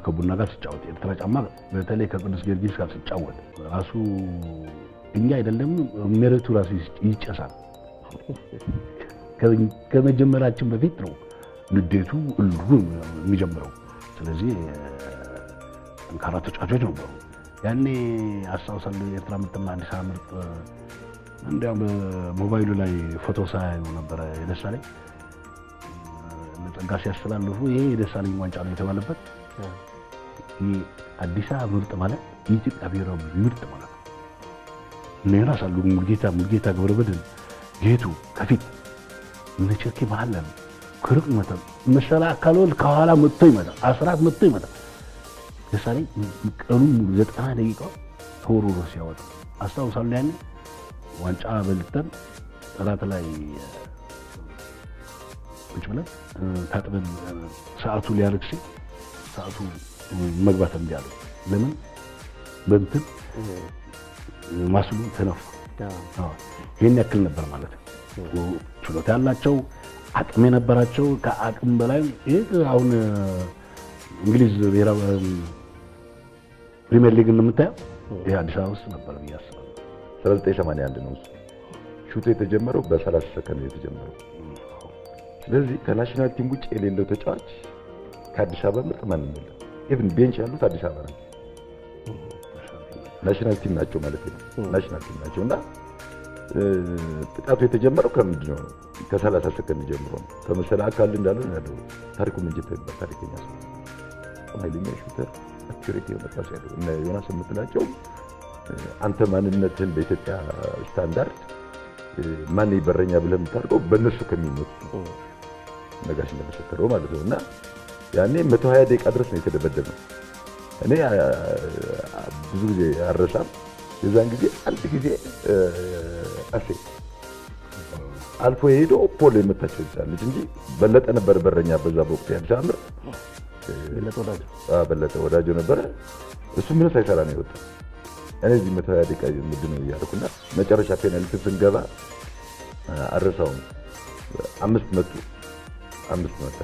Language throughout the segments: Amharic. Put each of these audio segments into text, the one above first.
ከቡና ጋር ስጫወት ኤርትራ ጫማ በተለይ ከቅዱስ ጊዮርጊስ ጋር ስጫወት ራሱ እኛ አይደለም መሬቱ ራሱ ይጨሳል። ከመጀመራችን በፊት ነው ንዴቱ እሉ የሚጀምረው። ስለዚህ ጠንካራ ተጫዋቾች ነበሩ። ያኔ አስታውሳለሁ የኤርትራ ምርጥና አዲስ አበባ ምርጥ እንዲያውም በሞባይሉ ላይ ፎቶ ሳያዩ ነበረ የደሳለኝ ጸጋ ሲያስተላልፉ ይሄ የደሳለኝ ዋንጫ ነው የተባለበት አዲስ አበባ ምርጥ ማለት የኢትዮጵያ ብሔራዊ ምርጥ ማለት ነው። እነ ዮናስ አሉ፣ ሙልጌታ ሙልጌታ ገብረመድህን ጌቱ ከፊት እነ ቸርኬ መሀል ላይ ከሩቅ ይመታል። መሰላ አካልወልድ ከኋላ መጥቶ ይመታል። አስራት መጥቶ ይመታል። ደሳለኝ ቀኑን ሙሉ ዘጠና ደቂቃ ተወርውሮ ሲያወጣ አስታውሳለሁ። ያኔ ዋንጫ በልተን እራት ላይ ቁጭ ብለን ታጥበን ሰዓቱ ሊያርግ ሲል ሰዓቱ መግባት እምቢ አለው። ለምን በእንትን ማስሉ ተነፋ። ይህን ያክል ነበር ማለት ነው። ችሎታ ያላቸው አቅም የነበራቸው ከአቅም በላይ ይህ አሁን እንግሊዝ ብሔራዊ ፕሪሚየር ሊግ እንደምታየው ይህ አዲስ አበባ ውስጥ ነበር ብዬ አስባለሁ። 1981 ነው እሱ ሹቱ የተጀመረው በ30 ሰከንድ የተጀመረው። ስለዚህ ከናሽናል ቲም ውጭ የሌለው ተጫዋች ከአዲስ አበባ ምርጥ ማንም የለም። ኢቭን ቤንች ያሉት አዲስ አበባ ናቸው። ናሽናል ቲም ናቸው ማለት ነው። ናሽናል ቲም ናቸው እና ጥቃቱ የተጀመረው ከምንድን ነው? ከሰላሳ ሰከንድ ጀምሮ ነው። ከመሰለ አካል እንዳለ ያለው ታሪኩ ምንጅት ይባል ታሪከኛ ሰው ኃይለኛ ሹተር አኩሬት የሆነ ፓስ ያለው እና ዮናስ የምትላቸው አንተ ማንነትህን በኢትዮጵያ ስታንዳርድ ማን ይበረኛ ብለህ የምታደርገው በእነሱ ከሚሞት ነጋሽ እንደመሰከረው ማለት ነው እና ያኔ መቶ ሀያ ደቂቃ ድረስ ነው የተደበደብነው። እኔ ብዙ ጊዜ አረሳም። የዛን ጊዜ አንድ ጊዜ አሴ አልፎ የሄዶ ፖሎ የመታቸው ይዛለች እንጂ በለጠ ነበር በረኛ በዛ በወቅቱ የአዲስ አበባ ምርጥ በለጠ ወዳጆ ነበረ። እሱ ምንም ሳይሰራ ነው የወጣው። እኔ እዚህ መቶ ሀያ ደቂቃ ምንድን ነው እያልኩና መጨረሻ ፔናልቲ ስንገባ አረሳውም አምስት መቱ አምስት መታ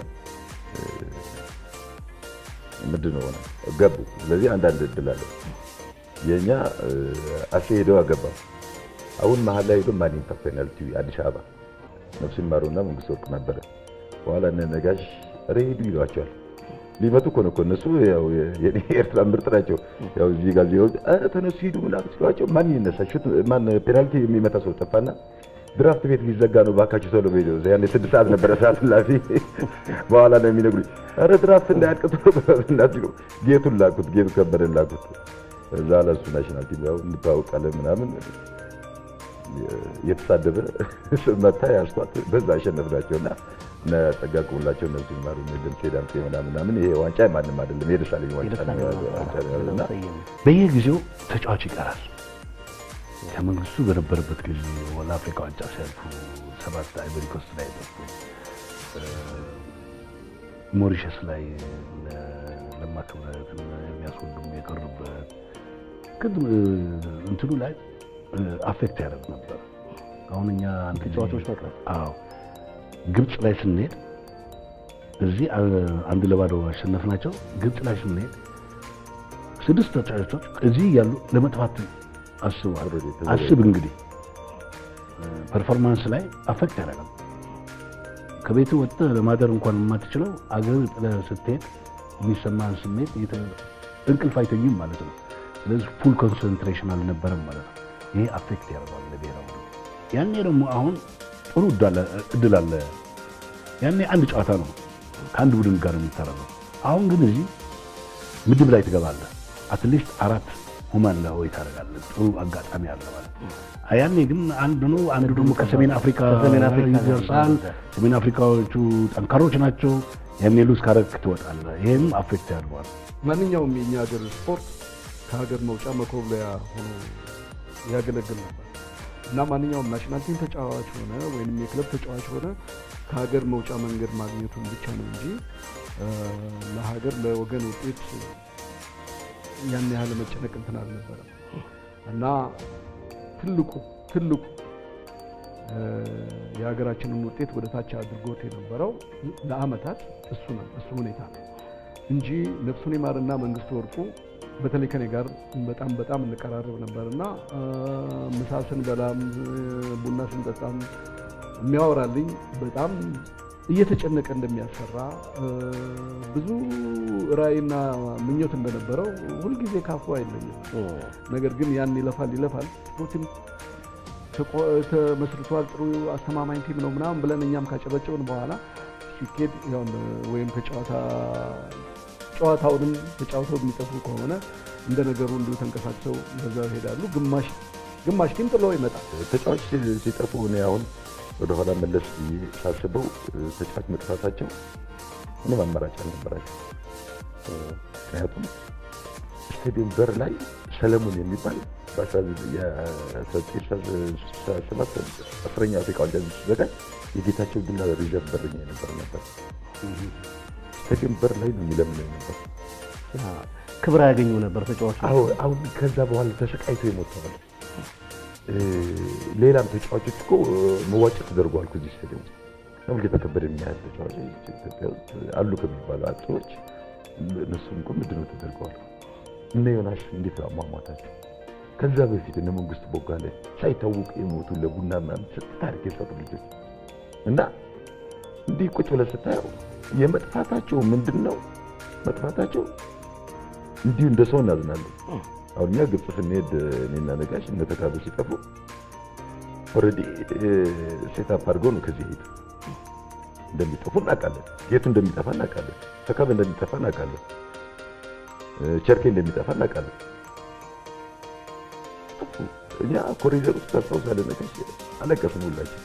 ምንድን ነው ሆነ ገቡ። ስለዚህ አንዳንድ እድል አለ። የእኛ አሴ ሄደው አገባ። አሁን መሀል ላይ ሄዶ ማን ይምታ ፔናልቲ አዲስ አበባ ነፍስ ይማሩና መንግስት ወርቅ ነበረ። በኋላ እነ ነጋሽ ኧረ ሂዱ ይሏቸዋል። ሊመቱ እኮ ነው እኮ እነሱ ያው የኔ ኤርትራ ምርጥ ናቸው። ያው እዚህ ጋር ዜው ኧረ ተነሱ ሂዱ ምናምን ሲሏቸው ማን ይነሳ ሹት ማን ፔናልቲ የሚመታ ሰው ጠፋና ድራፍት ቤት ሊዘጋ ነው ባካችሁ ቶሎ በሉ። ያኔ ስድስት ሰዓት ነበረ ሰዓት ላፊ በኋላ ነው የሚነግሩኝ። ኧረ ድራፍት እንዳያልቅ ቶሎ እና ሲሉ ጌቱን ላኩት፣ ጌቱ ከበደን ላኩት። እዛ ለሱ ናሽናል ቲም ያው እንተዋወቃለን ምናምን የተሳደበ መታ ያስኳት በዛ አሸነፍናቸው እና እነ ጸጋ ቁምላቸው እነሱ ይማሩ ደምሴ ዳምሴ ምናምን ምናምን ይሄ ዋንጫ ማንም አይደለም የደሳለኝ ዋንጫ እና በየጊዜው ተጫዋች ይቀራል። ከመንግስቱ በነበረበት ጊዜ ወደ አፍሪካ ዋንጫ ሲያልፉ ሰባት አይቨሪ ኮስት ላይ ጠፉ። ሞሪሸስ ላይ ለማ ክብረት የሚያስወዱም የቀሩበት ግን እንትኑ ላይ አፌክት ያደርግ ነበር። አሁን እኛ አንድ ተጫዋቾች መቅረት አዎ ግብፅ ላይ ስንሄድ እዚህ አንድ ለባዶ አሸነፍናቸው። ግብፅ ላይ ስንሄድ ስድስት ተጫዋቾች እዚህ ያሉ ለመጥፋት አስበዋል። አስብ እንግዲህ ፐርፎርማንስ ላይ አፌክት ያደርጋል። ከቤት ወጥተህ ለማደር እንኳን የማትችለው አገር ጥለህ ስትሄድ የሚሰማህን ስሜት እንቅልፍ አይተኝም ማለት ነው። ስለዚህ ፉል ኮንሰንትሬሽን አልነበረም ማለት ነው። ይሄ አፌክት ያደርጋል ለብሔራዊ ያኔ ደግሞ አሁን ጥሩ እድል አለ። ያኔ አንድ ጨዋታ ነው ከአንድ ቡድን ጋር የሚታረገው። አሁን ግን እዚህ ምድብ ላይ ትገባለህ። አትሊስት አራት ሁማን ለሆይ ታደርጋለህ። ጥሩ አጋጣሚ አለ ማለት ያኔ ግን አንድ ነው። አንዱ ደግሞ ከሰሜን አፍሪካ ይደርሳል። ሰሜን አፍሪካዎቹ ጠንካሮች ናቸው። ያኔ ሉዝ ካረግ ትወጣለህ። ይህም አፌክት ያደርገዋል። ማንኛውም የእኛ ሀገር ስፖርት ከሀገር መውጫ መኮብለያ ሆኖ ያገለግል ነበር እና ማንኛውም ናሽናል ቲም ተጫዋች ሆነ ወይም የክለብ ተጫዋች ሆነ ከሀገር መውጫ መንገድ ማግኘቱን ብቻ ነው እንጂ ለሀገር ለወገን ውጤት ያን ያህል መጨነቅ እንትን አልነበረም እና ትልቁ ትልቁ የሀገራችንን ውጤት ወደ ታች አድርጎት የነበረው ለአመታት እሱ ነው እሱ ሁኔታ ነው እንጂ ነፍሱን ይማርና መንግስቱ ወርቁ በተለይ ከኔ ጋር በጣም በጣም እንቀራረብ ነበር እና ምሳ ስንበላም ቡና ስንጠጣም የሚያወራልኝ በጣም እየተጨነቀ እንደሚያሰራ ብዙ ራዕይና ምኞት እንደነበረው ሁልጊዜ ካፉ አይለኝም። ነገር ግን ያን ይለፋል ይለፋል ጥሩ ቲም ተመስርቷል፣ ጥሩ አስተማማኝ ቲም ነው ምናምን ብለን እኛም ካጨበጨብን በኋላ ሲኬድ ያው ወይም ከጨዋታ ጨዋታውንም ተጫውተው የሚጠፉ ከሆነ እንደ ነገሩ እንዲሁ ተንቀሳቅሰው በዛ ይሄዳሉ። ግማሽ ግማሽ ቲም ጥሎ ይመጣል። ተጫዋች ሲጠፉ እኔ አሁን ወደኋላ መለስ ብዬ ሳስበው ተጫዋች መጥፋታቸው ምንም አማራጭ አልነበራቸው። ምክንያቱም ስታዲየም በር ላይ ሰለሞን የሚባል በ1967 አስረኛ አፍሪካ ዋንጫ ሲዘጋጅ የጌታቸው ዱላ ሪዘርቭ በረኛ የነበር ነበር። ስታዲየም በር ላይ ነው የሚለምነው ነበር። ክብር ያገኙ ነበር ተጫዋች። አሁን ከዛ በኋላ ተሰቃይቶ የሞተዋል። ሌላም ተጫዋቾች እኮ መዋጨት ተደርጓል እዚህ ስታዲየም ውስጥ። ሙሉጌታ ከበደ የሚያህል ተጫዋቾች ኢትዮጵያ ውስጥ አሉ ከሚባሉ አጥቂዎች እነሱም እኮ ምንድን ነው ተደርገዋል። እነ ዮናስ እንዴት ነው አሟሟታቸው? ከዛ በፊት እነ መንግስቱ ቦጋለ ሳይታወቁ የሞቱ ለቡና ምናምን ስንት ታሪክ የሰሩ ልጆች እና እንዲህ ቁጭ ብለህ ስታየው የመጥፋታቸው ምንድን ነው መጥፋታቸው እንዲሁ እንደ ሰው እናዝናለን። አሁን እኛ ግብፅ ስንሄድ እኔና ነጋሽ እነ ተካበ ሲጠፉ ኦልሬዲ ሴታፕ አድርገው ነው ከዚህ ሄዱ። እንደሚጠፉ እናውቃለን። የቱ እንደሚጠፋ እናውቃለን። ተካበ እንደሚጠፋ እናውቃለን። ቸርኬ እንደሚጠፋ እናውቃለን። እኛ ኮሪደር ውስጥ ታስታውሳለህ ነጋሽ አለቀስን ሁላችን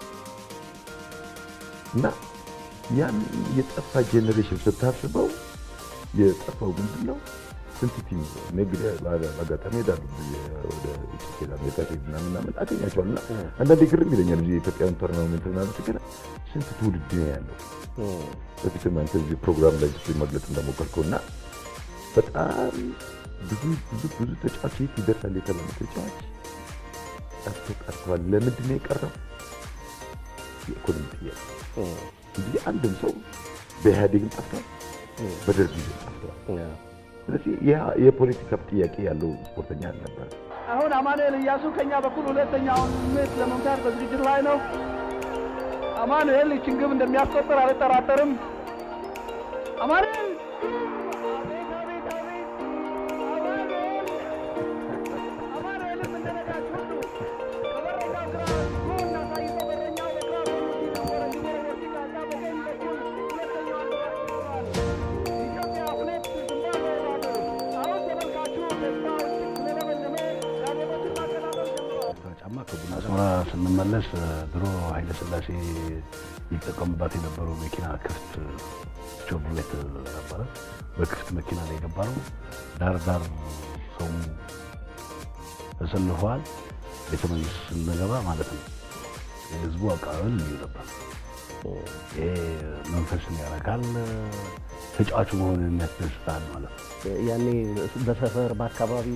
እና ያን የጠፋ ጄኔሬሽን ስታስበው የጠፋው ምንድን ነው? ስንት ቲም እንግዲህ በአጋጣሚ ሄዳሉ ወደ ኢትዮጵያ አሜሪካ ሄድ ምናምን ምናምን አገኛቸዋል እና አንዳንዴ ግርም ይለኛል እ የኢትዮጵያን ቶርናመንት ምናምን ስገና ስንት ትውልድ ነው ያለው። በፊትም አንተ እዚህ ፕሮግራም ላይ ስ መግለጽ እንደሞከርከው እና በጣም ብዙ ብዙ ብዙ ተጫዋች የት ይደርሳል የተባለ ተጫዋች ጠፍቶ ቀርተዋል። ለምንድን ነው የቀረው? የኢኮኖሚ ጥያቄ እንጂ አንድም ሰው በኢህአዴግም ጠፍቷል፣ በደርግ ጊዜ ጠፍቷል። ስለዚህ የፖለቲካ ጥያቄ ያለው ስፖርተኛ አልነበረ። አሁን አማኑኤል እያሱ ከኛ በኩል ሁለተኛውን ምት ለመምታት በዝግጅት ላይ ነው። አማኑኤል ይችን ግብ እንደሚያስቆጥር አልጠራጠርም። አማኑኤል አቤት አቤት አቤት! አማኑኤል አማኑኤልም እንደነጋች ሁሉ ከበረኛው ግራ ጎን አሳይቶ በረኛው በግራ ጎኑ ሲነበረ ሲጎረጎር ሲቃጣ በቀኝ በኩል ሁለተኛዋን ግብ አስቆጥሯል። ኢትዮጵያ ሁለት ዚምባብዌ ባዶ። አሁን ተመልካቹ ደስታው እጅግ ስለለመለመ ጋዜጦችን ማቀናበር ጀምሯል። ጫማ ከቡና አስመራ ስንመለስ ድሮ ኃይለ ሥላሴ ይጠቀሙባት የነበረው መኪና ክፍት ቾቭሌት ነበረ። በክፍት መኪና ላይ የገባ ነው። ዳር ዳር ሰው ተሰልፈዋል። ቤተ መንግስት ስንገባ ማለት ነው። የህዝቡ አቀባበል ልዩ ነበር። ይሄ መንፈስን ያረካል። ተጫዋቹ መሆን የሚያስደስታል ማለት ነው። ያኔ በሰፈር በአካባቢ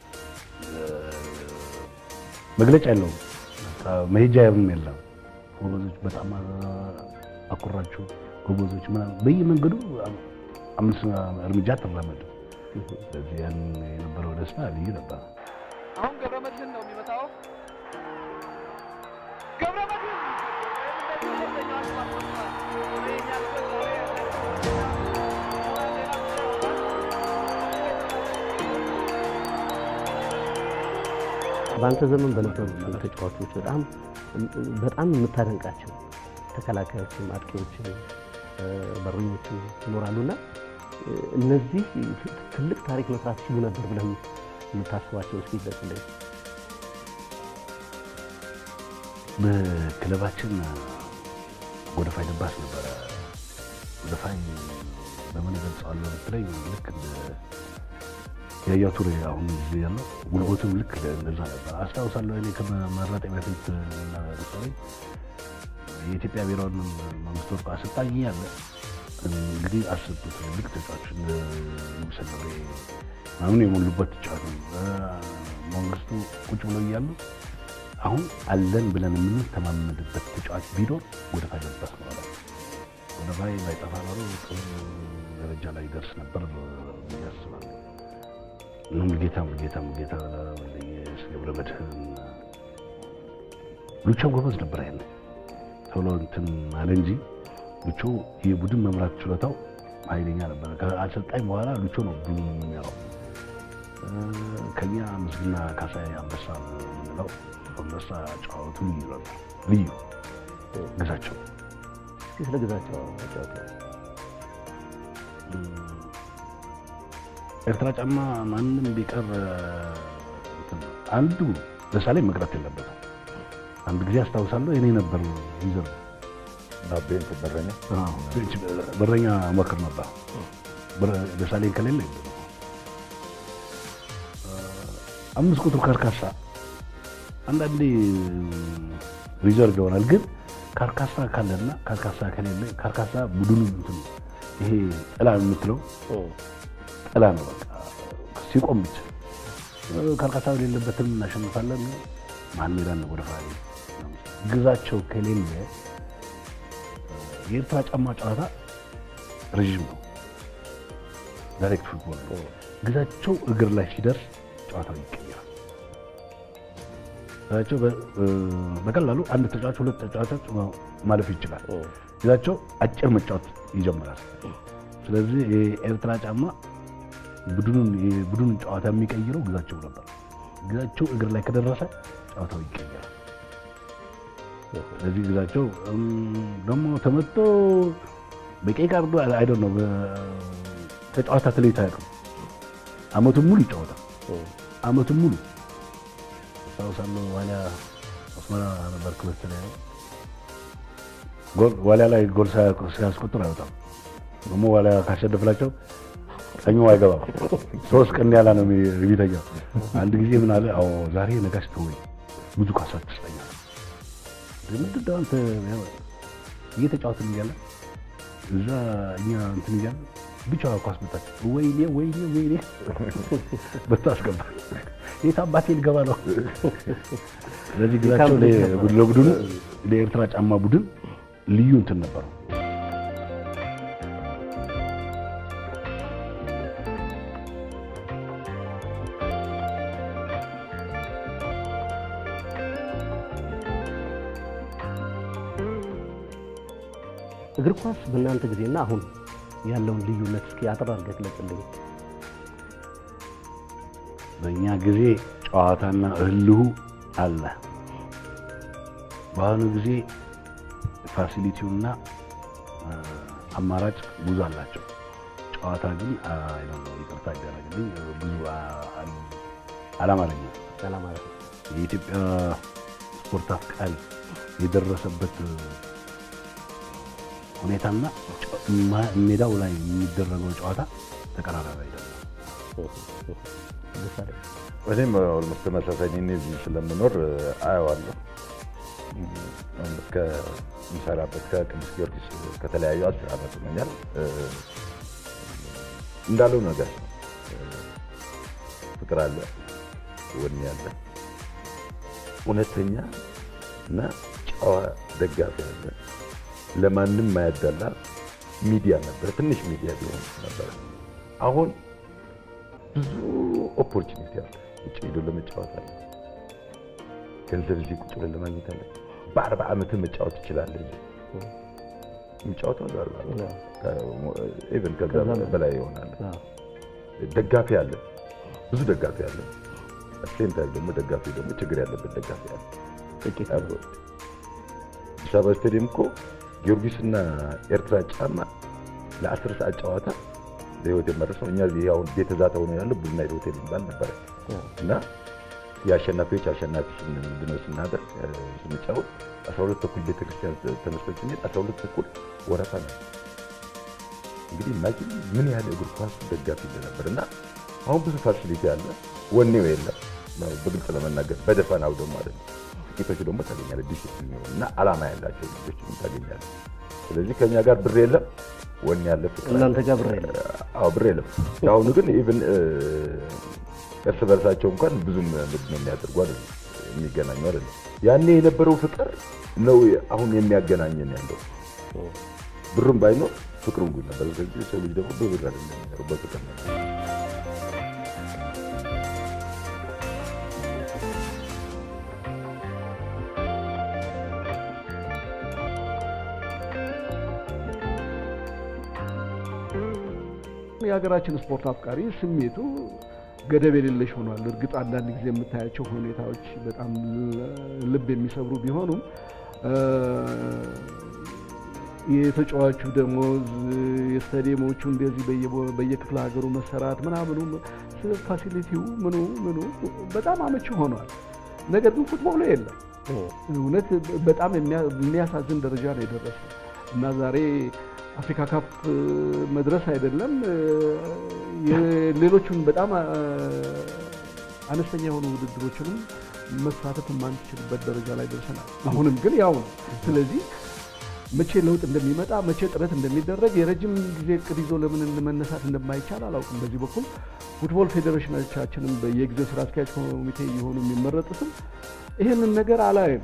መግለጫ የለውም። መሄጃ ያብም የለም። ጎበዞች በጣም አኩራችሁ ጎበዞች ምናምን በየመንገዱ አምስት እርምጃ ትራመድ። ስለዚህ ያን የነበረው ደስታ ልዩ ነበር። አሁን ገብረመድህን ነው የሚመጣው። ገብረመድህን እንደዚህ ሁለተኛዋን ግብ አስቆጥሯል። የእኛ ልጆች ዛሬ በአንተ ዘመን በነበሩ ተጫዋቾች በጣም በጣም የምታደንቃቸው ተከላካዮችም አጥቂዎችም በረኞችም ይኖራሉና እነዚህ ትልቅ ታሪክ መስራት ሲሉ ነበር ብለን የምታስባቸው እስኪ ግለጽልኝ። በክለባችን ጎደፋይ ደባስ ነበረ። ጎደፋይ በምን ገልጸዋለሁ ብትለኝ ልክ እንደ ያያ ቱሬ አሁን ጊዜ ያለው ጉልበቱም ልክ እንደዛ ነበር። አስታውሳለሁ እኔ ከመመረጤ በፊት ለምሳሌ የኢትዮጵያ ብሔራዊ መንግስት ወርቅ አሰልጣኝ ያለ እንግዲህ አስብ ትልልቅ ተጫዋች ንጉሰ ገብሬ ምናምን የሞሉበት ተጫዋች ነው። መንግስቱ ቁጭ ብለው እያሉ አሁን አለን ብለን የምንተማመንበት ተጫዋች ቢኖር ጎደፋይ ደባስ ነው አለ። ወደ ላይ ባይጠፋ ኖሮ ጥሩ ደረጃ ላይ ይደርስ ነበር ብዬ አስባለሁ። ሙሉጌታ ሙሉጌታ ሙሉጌታ ወልደየስ ገብረ መድህን ሉቾ ጎበዝ ነበር። ያለ ቶሎ እንትን አለ እንጂ ሉቾ የቡድን መምራት ችሎታው ኃይለኛ ነበር። ከአሰልጣኝ በኋላ ሉቾ ነው ቡድኑ የሚመራው። ከኛ ምስግና ካሳይ አንበሳ የምንለው አንበሳ ጨዋቱ ልዩ ነበር። ልዩ ግዛቸው እስኪ ስለ ግዛቸው ጫወታ ኤርትራ ጫማ ማንም ቢቀር እንትን አንዱ ደሳለኝ መቅረት የለበትም። አንድ ጊዜ አስታውሳለሁ እኔ ነበር ይዘር አቤን ተበረኛ በረኛ ሞክር ነበር ደሳለኝ ከሌለ አምስት ቁጥር ካርካሳ አንዳንዴ ሪዘርቭ ይሆናል። ግን ካርካሳ ካለና ካርካሳ ከሌለ ካርካሳ ቡድኑ እንትን ይሄ ጥላ የምትለው ጥላ ነው። በቃ ሲቆም ብቻ ካርካሳ የሌለበትም እናሸንፋለን። መሀል ሜዳን ነው ወደ ፋሪ ግዛቸው ከሌለ የኤርትራ ጫማ ጨዋታ ረዥም ነው። ዳይሬክት ፉትቦል ነው። ግዛቸው እግር ላይ ሲደርስ ጨዋታው ይቀየራል። ግዛቸው በቀላሉ አንድ ተጫዋች ሁለት ተጫዋቾች ማለፍ ይችላል። ግዛቸው አጭር መጫወት ይጀምራል። ስለዚህ የኤርትራ ጫማ ቡድኑን የቡድኑን ጨዋታ የሚቀይረው ግዛቸው ነበር። ግዛቸው እግር ላይ ከደረሰ ጨዋታው ይቀየራል። ስለዚህ ግዛቸው ደግሞ ተመቶ በቀይ ካርዱ አይደ ነው ከጨዋታ ተለይቶ አያውቅም። አመቱን ሙሉ ይጫወታል። አመቱን ሙሉ አስታውሳለሁ። ዋሊያ አስመራ ነበር ክለስ ላይ ጎል ዋሊያ ላይ ጎል ሲያስቆጥር አይወጣም። ደግሞ ዋሊያ ካሸነፍላቸው ቀኙ አይገባም። ሶስት ቀን ያላ ነው የሚተኛው። አንድ ጊዜ ምን አለ፣ አዎ ዛሬ ነጋሽ ተወኝ ብዙ ካሳ ትስጠኛል። ምንድን ነው አንተ እየተጫወትን እያለ እዛ እኛ እንትን እያለ ብቻ ኳስ መጣች። ወይኔ ወይኔ ወይኔ በታ አስገባ። የት አባቴ ልገባ ነው? ስለዚህ ግዛቸው ለቡድኑ ለኤርትራ ጫማ ቡድን ልዩ እንትን ነበረው። እግር ኳስ በእናንተ ጊዜና አሁን ያለውን ልዩነት እስኪ አጠር አድርገህ ግለጽልኝ። በእኛ ጊዜ ጨዋታና እልሁ አለ። በአሁኑ ጊዜ ፋሲሊቲውና አማራጭ ብዙ አላቸው። ጨዋታ ግን ይቅርታ ይደረግልኝ ብዙ አላማረኝም። ያላማለት ነው። የኢትዮጵያ ስፖርት አፍቃሪ የደረሰበት ሁኔታና ሜዳው ላይ የሚደረገው ጨዋታ ተቀራራቢ አይደለም። ደሳለኝ እኔም ኦልሞስት ተመሳሳይ እኔ እዚህ ስለምኖር አየዋለሁ። ከምሰራበት ከቅዱስ ጊዮርጊስ ከተለያዩ አስር ዓመት ሆኖኛል። እንዳለው ነገር ነው። ፍቅር አለ፣ ወኔ አለ፣ እውነተኛ እና ጨዋ ደጋፊ አለ። ለማንም ማያዳላ ሚዲያ ነበረ። ትንሽ ሚዲያ ቢሆን ነበረ። አሁን ብዙ ኦፖርቹኒቲ አለ። ውጭ ሄዶ ለመጫወት አለ። ገንዘብ እዚህ ቁጭ ብለን ለማግኘት አለ። በአርባ ዓመትህ መጫወት ትችላለህ። የሚጫወተው በአርባ ዓመት ኢቨን ከዛ በላይ ይሆናል። ደጋፊ አለ፣ ብዙ ደጋፊ አለ። ሴም ታይም ደግሞ ደጋፊ ደግሞ ችግር ያለበት ደጋፊ አለ። ጥቂት አዲስ አበባ ስቴዲየም እኮ ጊዮርጊስና ኤርትራ ጫማ ለአስር ሰዓት ጨዋታ በህይወት የመረሰው እኛ እዚህ አሁን ቤተ ዛታ ሆኖ ያለው ቡና ሆቴል የሚባል ነበረ እና የአሸናፊዎች አሸናፊ ምንድን ነው ስናደርግ ስንጫወት አስራ ሁለት ተኩል ቤተክርስቲያን ተነስቶ ስንሄድ አስራ ሁለት ተኩል ወረፋ ነው። እንግዲህ ኢማጂን ምን ያህል እግር ኳስ ደጋፊ እንደነበር እና አሁን ብዙ ፋሲሊቲ አለ፣ ወኔው የለም። በግልጽ ለመናገር በደፈናው ደግሞ አይደለም። ጥቂቶቹ ደግሞ ታገኛለህ፣ ዲሲፕሊን የሆኑ እና አላማ ያላቸው ልጆች ታገኛለህ። ስለዚህ ከእኛ ጋር ብር የለም፣ ወኔ ያለ ፍቅር አለ። እናንተ ጋር ብር የለም። አዎ ብር የለም። አሁኑ ግን ኢቭን እርስ በርሳቸው እንኳን ብዙም ምንድን ነው የሚያደርጉ አይደለም የሚገናኙ አይደለም። ያኔ የነበረው ፍቅር ነው አሁን የሚያገናኘን ያለው ብሩም ባይኖር ፍቅሩም ጉድ ነበር። ስለዚህ ሰው ልጅ ደግሞ በብር አይደለም የሚኖረው በፍቅር ነው። የሀገራችን ስፖርት አፍቃሪ ስሜቱ ገደብ የሌለሽ ሆኗል። እርግጥ አንዳንድ ጊዜ የምታያቸው ሁኔታዎች በጣም ልብ የሚሰብሩ ቢሆኑም የተጫዋቹ ደሞዝ፣ የስታዲየሞቹ እንደዚህ በየቦ- በየክፍለ ሀገሩ መሰራት ምናምኑ ፋሲሊቲው ምኑ ምኑ በጣም አመቺ ሆኗል። ነገር ግን ፉትቦሉ የለም። እውነት በጣም የሚያ- የሚያሳዝን ደረጃ ነው የደረሰው እና ዛሬ አፍሪካ ካፕ መድረስ አይደለም የሌሎቹን በጣም አ- አነስተኛ የሆኑ ውድድሮችንም መሳተፍ የማንችልበት ደረጃ ላይ ደርሰናል። አሁንም ግን ያው ነው። ስለዚህ መቼ ለውጥ እንደሚመጣ መቼ ጥረት እንደሚደረግ የረጅም ጊዜ እቅድ ይዞ ለምን መነሳት እንደማይቻል አላውቅም። በዚህ በኩል ፉትቦል ፌዴሬሽኖቻችንም በየጊዜው ስራ አስኪያጅ ኮሚቴ የሆኑ የሚመረጡትም ይህንን ነገር አላይም።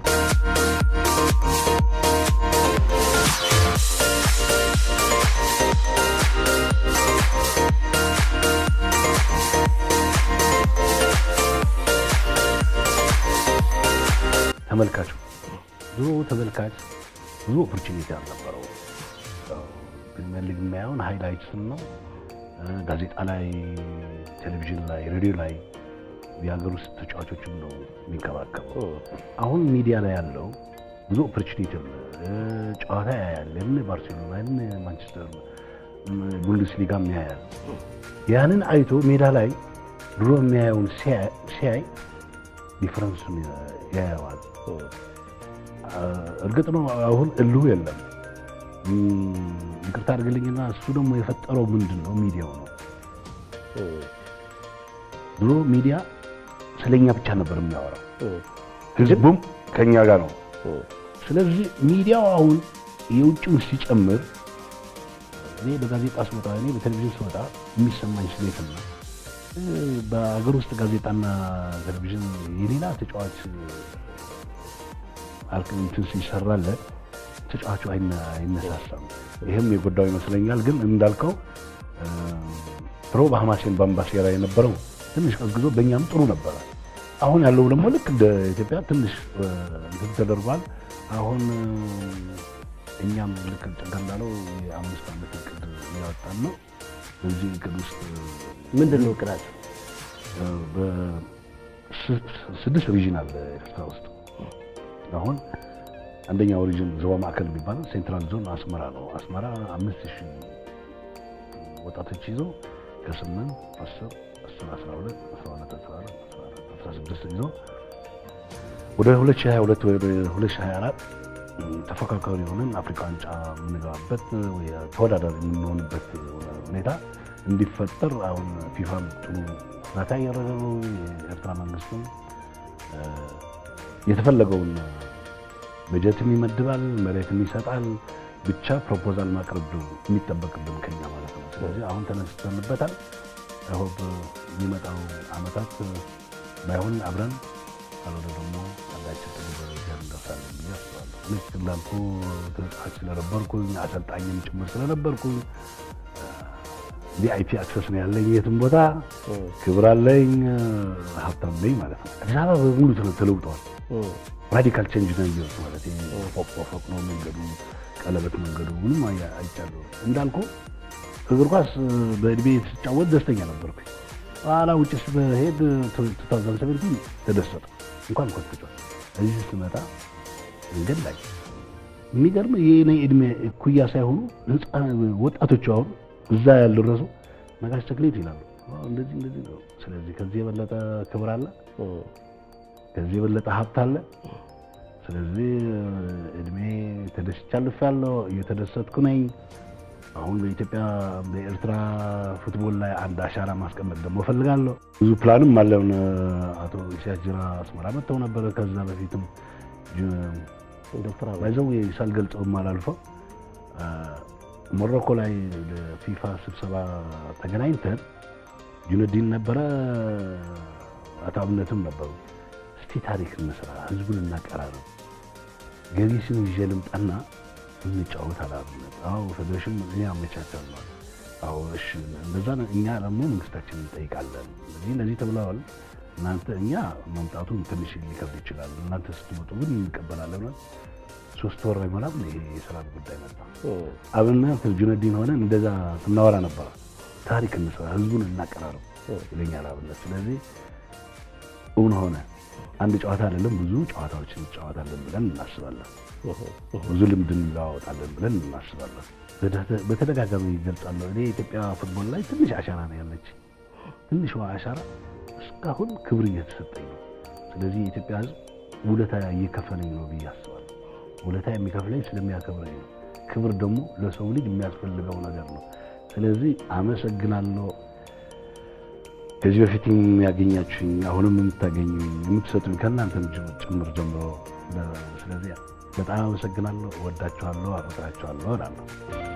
ተመልካቹ ድሮ ተመልካች ብዙ ኦፖርቹኒቲ አልነበረው። ፕሪሚየር ሊግ የሚያየውን ሃይላይትስን ነው። ጋዜጣ ላይ፣ ቴሌቪዥን ላይ፣ ሬዲዮ ላይ የሀገር ውስጥ ተጫዋቾችን ነው የሚንከባከበው። አሁን ሚዲያ ላይ ያለው ብዙ ኦፖርቹኒቲ አለ። ጨዋታ ያያል። የምን ባርሴሎና የምን ማንቸስተር ቡንደስሊጋም ያያል። ያንን አይቶ ሜዳ ላይ ድሮ የሚያየውን ሲያይ ዲፍረንሱን ያየዋል። እርግጥ ነው አሁን እልሁ የለም። ይቅርታ አድርግልኝና እሱ ደግሞ የፈጠረው ምንድን ነው? ሚዲያው ነው። ድሮ ሚዲያ ስለኛ ብቻ ነበር የሚያወራው፣ ህዝቡም ከኛ ጋር ነው። ስለዚህ ሚዲያው አሁን የውጭውን ሲጨምር እኔ በጋዜጣ ስወጣ እኔ በቴሌቪዥን ስወጣ የሚሰማኝ ስሜትና በአገር ውስጥ ጋዜጣና ቴሌቪዥን የሌላ ተጫዋች እንትን ሲሰራለት ተጫዋቹ አይነሳሳም። ይህም የጎዳው ይመስለኛል። ግን እንዳልከው ፕሮ በሐማሴን በአምባሴራ የነበረው ትንሽ ቀዝቅዞ በእኛም ጥሩ ነበረ። አሁን ያለው ደግሞ ልክ እንደ ኢትዮጵያ ትንሽ እንትን ተደርጓል። አሁን እኛም ልክ ጭጋ እንዳለው የአምስት ዓመት እቅድ እያወጣን ነው። በዚህ እቅድ ውስጥ ምንድን ነው እቅዳቸው? ስድስት ሪጅን አለ ኤርትራ ውስጥ አሁን አንደኛው ሪጅን ዞባ ማዕከል የሚባለው ሴንትራል ዞን አስመራ ነው። አስመራ አምስት ሺህ ወጣቶች ይዞ ከስምንት አስር አስር አስራ ሁለት አስራ ሁለት አስራ አራት አስራ ስድስት ይዞ ወደ ሁለት ሺህ ሀያ ሁለት ወደ ሁለት ሺህ ሀያ አራት ተፎካካሪ የሆነን አፍሪካ ዋንጫ የምንገባበት ተወዳዳሪ የምንሆንበት ሁኔታ እንዲፈጠር አሁን ፊፋም ጥሩ እርዳታ እያደረገ ነው። የኤርትራ መንግስትም የተፈለገውን በጀትም ይመድባል፣ መሬትም ይሰጣል። ብቻ ፕሮፖዛል ማቅረብ ነው የሚጠበቅብን ከኛ ማለት ነው። ስለዚህ አሁን ተነስተንበታል። ሆፕ የሚመጣው አመታት ባይሆን አብረን ካልሆነ ደግሞ አንዳችን ጥሩ ደረጃ እንደርሳለን ብዬ አስባለሁ። ልክ እንዳልኩ ተጫዋች ስለነበርኩኝ አሰልጣኝም ጭምር ስለነበርኩኝ ቪአይፒ አክሰስ ነው ያለኝ። የትም ቦታ ክብር አለኝ፣ ሀብታም ነኝ ማለት ነው። አዲስ አበባ በሙሉ ተለውጠዋል። ራዲካል ቼንጅ ነው ያየሁት ማለት ፎቅ በፎቅ ነው መንገዱ፣ ቀለበት መንገዱ ምንም አይቻለሁ። እንዳልኩ እግር ኳስ በእድሜ ስጫወት ደስተኛ ነበርኩኝ። ኋላ ውጭ ስሄድ 2017 ተደሰተ። እንኳን ኳስ ተጫወት እዚህ ስመጣ መንገድ ላይ የሚገርም የኔ እድሜ እኩያ ሳይሆኑ ወጣቶቹ አሁን እዛ ያልደረሱ ነጋሽ ተክሌት ይላሉ። እንደዚህ እንደዚህ ነው። ስለዚህ ከዚህ የበለጠ ክብር አለ፣ ከዚህ የበለጠ ሀብት አለ። ስለዚህ እድሜ ተደስቻለሁ፣ እየተደሰትኩ ነኝ። አሁን በኢትዮጵያ በኤርትራ ፉትቦል ላይ አንድ አሻራ ማስቀመጥ ደግሞ እፈልጋለሁ። ብዙ ፕላንም አለን። አቶ ኢሳያስ ጅራ አስመራ መጥተው ነበረ። ከዛ በፊትም ዶክተር ባይዘው ሳልገልጸው አላልፈው ሞሮኮ ላይ ለፊፋ ስብሰባ ተገናኝተን ጁነዲን ነበረ፣ አቶ አብነትም ነበሩ። እስቲ ታሪክ እንስራ፣ ህዝቡን እናቀራረብ፣ ገቢስን ይዤ ልምጣና እንጫወት አላብነት አዎ ፌዴሬሽን እኔ አመቻቻለሁ አዎ እሺ እንደዛ ነው። እኛ ደግሞ መንግስታችን እንጠይቃለን እዚህ እንደዚህ ተብለዋል እናንተ እኛ መምጣቱን ትንሽ ሊከብድ ይችላል እናንተ ስትመጡ ግን እንቀበላለን ብለን ሶስት ወር አይሞላም ይሄ የሰላም ጉዳይ መጣ አብና ጁነዲን ሆነን እንደዛ ስናወራ ነበረ ታሪክ እንስራ ህዝቡን እናቀራረብ ይለኛል አብነት ስለዚህ እውን ሆነ አንድ ጨዋታ አይደለም ብዙ ጨዋታዎችን እንጫወታለን ብለን እናስባለን ብዙ ልምድ እንለዋወጣለን ብለን እናስባለን በተደጋጋሚ ይገልጻለሁ እኔ የኢትዮጵያ ፉትቦል ላይ ትንሽ አሻራ ነው ያለች ትንሿ አሻራ እስካሁን ክብር እየተሰጠኝ ነው ስለዚህ የኢትዮጵያ ህዝብ ውለታ እየከፈለኝ ነው ብዬ አስባለሁ ውለታ የሚከፍለኝ ስለሚያከብረኝ ነው ክብር ደግሞ ለሰው ልጅ የሚያስፈልገው ነገር ነው ስለዚህ አመሰግናለሁ ከዚህ በፊት የሚያገኛችሁኝ አሁንም የምታገኙኝ የምትሰጡኝ ከእናንተም ጭምር ጀምሮ ስለዚህ በጣም አመሰግናለሁ እወዳችኋለሁ አፈቅራችኋለሁ እላለሁ